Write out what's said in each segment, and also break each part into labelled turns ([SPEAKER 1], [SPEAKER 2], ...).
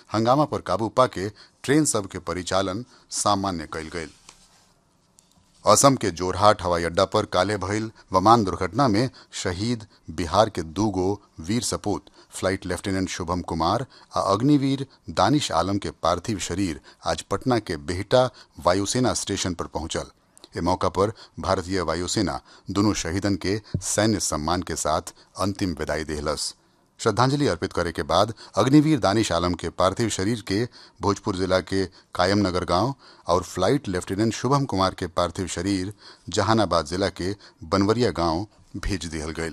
[SPEAKER 1] हंगामा पर काबू पाके ट्रेन सब के परिचालन सामान्य कयल गयल असम के जोरहाट हवाई अड्डा पर काले भइल विमान दुर्घटना में शहीद बिहार के दू गो वीर सपूत फ्लाइट लेफ्टिनेंट शुभम कुमार आ अग्निवीर दानिश आलम के पार्थिव शरीर आज पटना के बेहटा वायुसेना स्टेशन पर पहुंचल ए मौका पर भारतीय वायुसेना दोनों शहीदन के सैन्य सम्मान के साथ अंतिम विदाई देहलस श्रद्धांजलि अर्पित करे के बाद अग्निवीर दानिश आलम के पार्थिव शरीर के भोजपुर जिला के कायमनगर गांव और फ्लाइट लेफ्टिनेंट शुभम कुमार के पार्थिव शरीर जहानाबाद जिला के बनवरिया गांव भेज दिहल गयल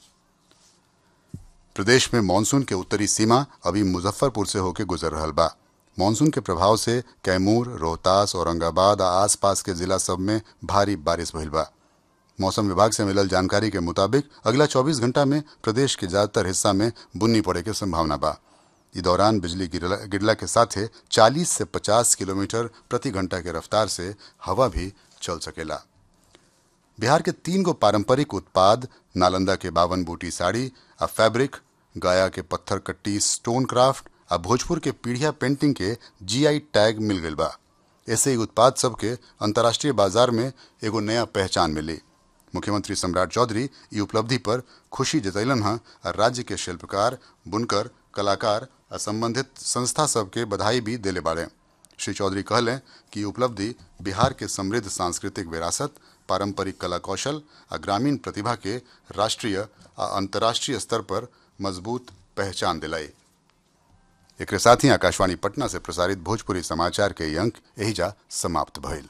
[SPEAKER 1] प्रदेश में मानसून के उत्तरी सीमा अभी मुजफ्फरपुर से होकर गुजर रहा बा मानसून के प्रभाव से कैमूर रोहतास औरंगाबाद आ आसपास के जिला सब में भारी बारिश भइल बा मौसम विभाग से मिलल जानकारी के मुताबिक अगला 24 घंटा में प्रदेश के ज्यादातर हिस्सा में बुन्नी पड़े के संभावना बा इस दौरान बिजली गिरला, गिरला के साथे 40 से 50 किलोमीटर प्रति घंटा के रफ्तार से हवा भी चल सकेला बिहार के तीन गो पारंपरिक उत्पाद नालंदा के बावन बूटी साड़ी आ फैब्रिक गया के पत्थर कट्टी स्टोन क्राफ्ट आ भोजपुर के पीढ़िया पेंटिंग के जीआई टैग मिल गई बा ऐसे ही उत्पाद सब के अंतर्राष्ट्रीय बाजार में एगो नया पहचान मिली मुख्यमंत्री सम्राट चौधरी ई उपलब्धि पर खुशी जतैलन हैं और राज्य के शिल्पकार बुनकर कलाकार आ संबंधित संस्था सब के बधाई भी दिले बाड़े श्री चौधरी कहलें कि ई उपलब्धि बिहार के समृद्ध सांस्कृतिक विरासत पारंपरिक कला कौशल आ ग्रामीण प्रतिभा के राष्ट्रीय आ अंतर्राष्ट्रीय स्तर पर मजबूत पहचान दिलाई एक साथ ही आकाशवाणी पटना से प्रसारित भोजपुरी समाचार के ये अंक यही जा समाप्त भइल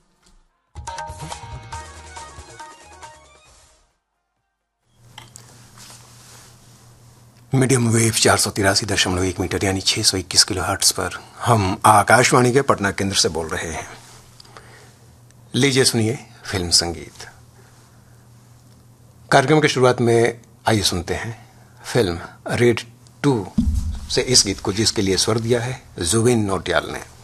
[SPEAKER 2] मीडियम वेव चार सौ तिरासी दशमलव एक मीटर यानी छह सौ इक्कीस किलो हर्ट्स पर हम आकाशवाणी के पटना केंद्र से बोल रहे हैं लीजिए सुनिए फिल्म संगीत कार्यक्रम की शुरुआत में आइए सुनते हैं फिल्म रेड टू से इस गीत को जिसके लिए स्वर दिया है जुबिन नोटियाल ने